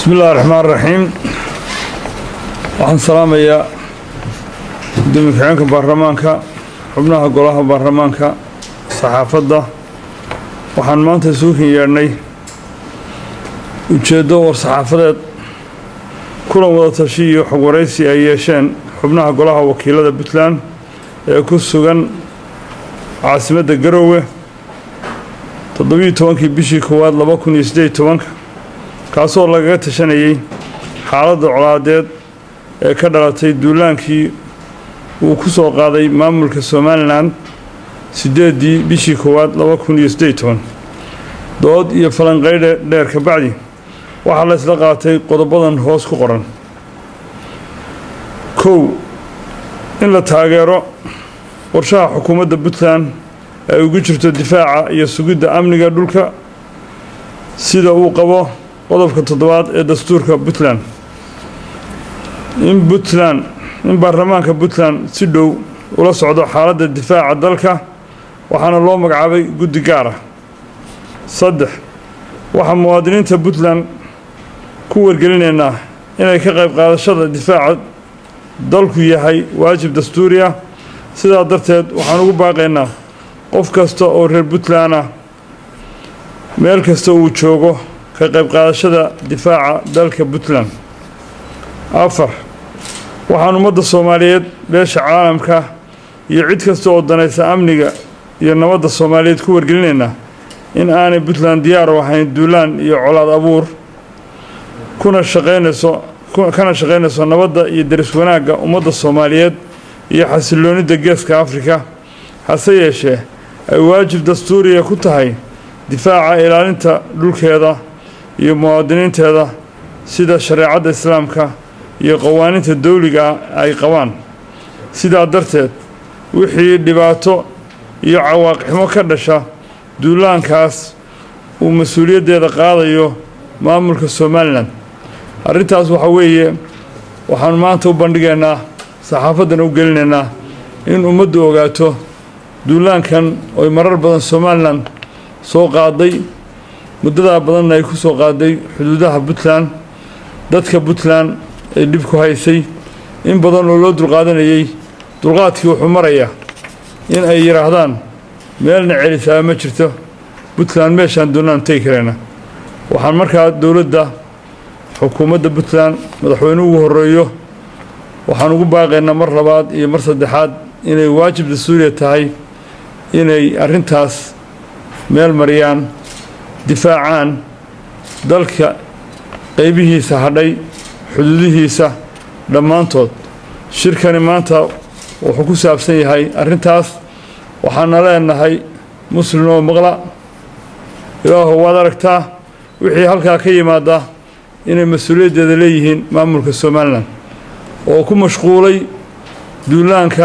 bismi illahi raxmaan raxiim waxaan salaamayaa gudoomiye ku-xigeenka baarlamaanka xubnaha golaha baarlamaanka saxaafadda waxaan maanta isuukin yeedhnay ujeeddo war-saxaafadeed kulan wada tashi iyo xog waraysi ay yeesheen xubnaha golaha wakiilada puntland ee ku sugan caasimadda garoowe toddobiiyo tobankii bishii koowaad laba kun iyo siddeed tobanka kaasoo lagaga tashanayay xaaladda colaadeed ee ka dhalatay duulaankii uu ku soo qaaday maamulka somalilan siddeeddii bishii koowaad laba kun iyo siddeed toban dood iyo falanqaydhe dheer ka bacdi waxaa la isla qaatay qodobadan hoos ku qoran kow in la taageero qorshaha xukuumadda puntland ay ugu jirto difaaca iyo sugidda amniga dhulka sida uu qabo qodobka toddobaad ee dastuurka puntland in puntland in baarlamaanka puntland si dhow ula socdo xaaladda difaaca dalka waxaana loo magacaabay guddi gaar ah saddex waxaa muwaadiniinta puntland ku wargelinaynaa inay ka qayb qaadashada difaaca dalku yahay waajib dastuuri ah sidaa darteed waxaan ugu baaqaynaa qof kasta oo reer puntland ah meel kasta uu joogo ka qayb qaadashada difaaca dalka puntland afar waxaan ummadda soomaaliyeed beesha caalamka iyo cid kasta oo danaysa amniga iyo nabadda soomaaliyeed ku wargelinaynaa in aanay puntland diyaar u ahayn duulaan iyo colaad abuur kuna shaqaynayso kana shaqaynayso nabadda iyo daris wanaagga ummadda soomaaliyeed iyo xasiloonidda geeska afrika hase yeeshee ay waajib dastuuriya ku tahay difaaca ilaalinta dhulkeeda iyo muwaadiniinteeda sida shareecadda islaamka iyo qawaaniinta dawliga ay qabaan sidaa darteed wixii dhibaato iyo cawaaqixmo ka dhasha duulaankaas uu mas-uuliyaddeeda qaadayo maamulka somalilan arrintaas waxaa weeye waxaanu maanta u bandhigaynaa saxaafaddana u gelinaynaa in ummaddu ogaato duulaankan oy marar badan somalilan soo qaaday muddadaa badanna ay ku soo qaaday xuduudaha puntland dadka puntland ay dhib ku haysay in badan oo loo dulqaadanayay dulqaadkii wuxuu marayaa in ay yidhaahdaan meelna celisaa ma jirto puntland meeshaan doonaan tegi karayna waxaan markaa dowladda xukuumadda puntland madaxweyne ugu horeeyo waxaan ugu baaqaynaa mar labaad iyo mar saddexaad inay waajib dastuuriya tahay inay arrintaas meel mariyaan difaacaan dalka qaybihiisa hadhay xuduudihiisa dhammaantood shirkani maanta wuxuu ku saabsan yahay arrintaas waxaana leenahay muslim oo maqla ilaahu waad aragtaa wixii halkaa ka yimaada inay mas-uuliyaddeeda leeyihiin maamulka somalilan oo ku mashquulay duulaanka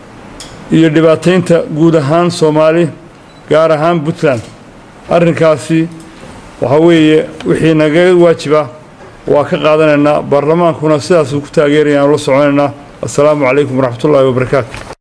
iyo dhibaataynta guud ahaan soomaali gaar ahaan puntland arrinkaasi waxaa weeye wixii nagaga waajiba waa ka qaadanaynaa baarlamaankuna sidaasuu ku taageerayaan ula soconaynaa assalaamu calaykum waraxmatullaahi wabarakaatu